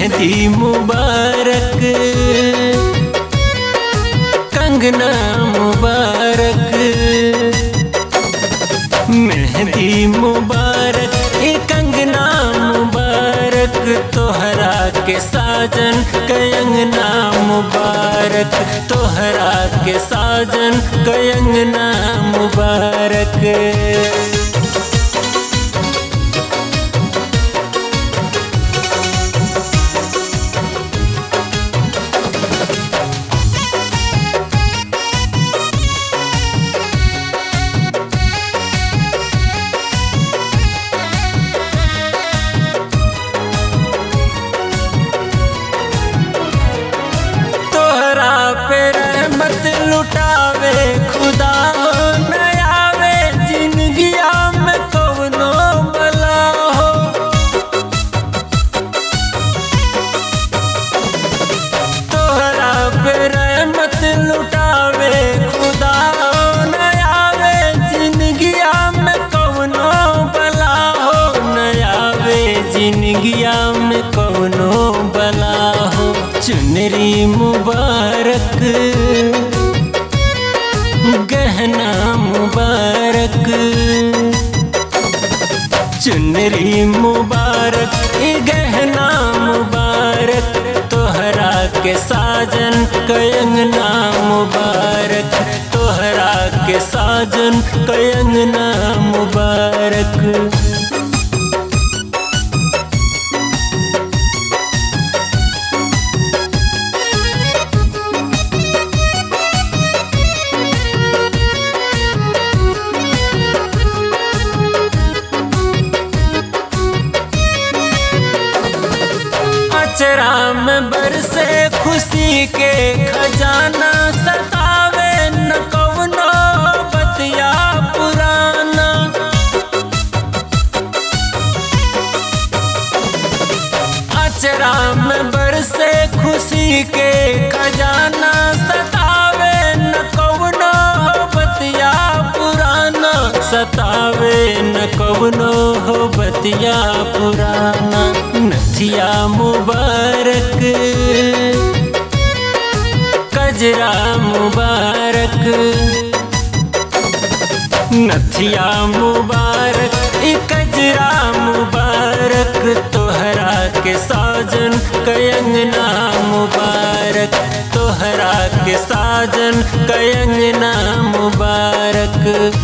मेहंदी मुबारक कंगना मुबारक मेहंदी मुबारक ए कंगना मुबारक तोहरा के साजन कयंगना मुबारक तोहरा के साजन कयंगना मुबारक तोहरा पे रहमत लुटावे खुदा हो नयावे जिंदगिया में कवनो बला हो तोहरा पे रहमत लुटावे खुदा हो नयावे जिंदगिया में कवनो बला हो नयावे जिंदगिया में कवनो बला हो चुनरी मुबारक गहना मुबारक चुनरी मुबारक ए गहना मुबारक तोहरा के साजन कयंगना मुबारक तोहरा के साजन कयंगना मुबारक अचरा में बरसे खुशी के खजाना सतावे न कवनो बतिया पुराना अचरा में बरसे खुशी के खजाना सतावे न कवनो बतिया पुराना सतावे न कवनो हो बतिया पुराना नथिया मुबारक कजरा मुबारक नथिया मुबारक ई कजरा मुबारक तोहरा के साजन कयंगना मुबारक तोहरा के साजन कयंगना मुबारक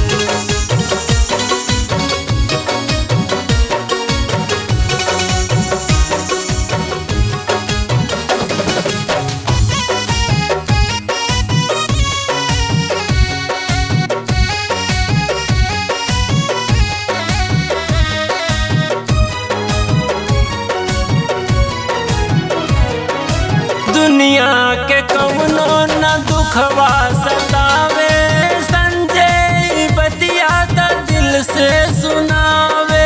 दुनिया के कवनो न दुखवा सतावे संजय बतिया त दिल से सुनावे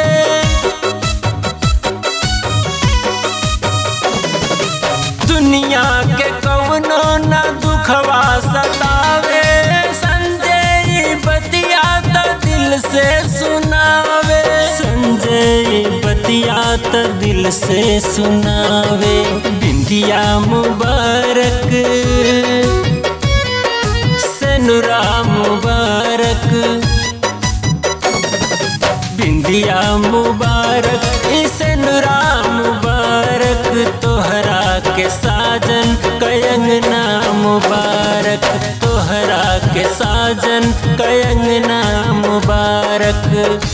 दुनिया के कवनो न दुखवा सतावे संजय बतिया त दिल से सुनावे संजय बतिया त दिल से सुनावे बिंदिया मुबारक सनुरा मुबारक बिंदिया मुबारक इसनुरा मुबारक तोहरा के साजन कयंगना मुबारक तोहरा के साजन कयंगना मुबारक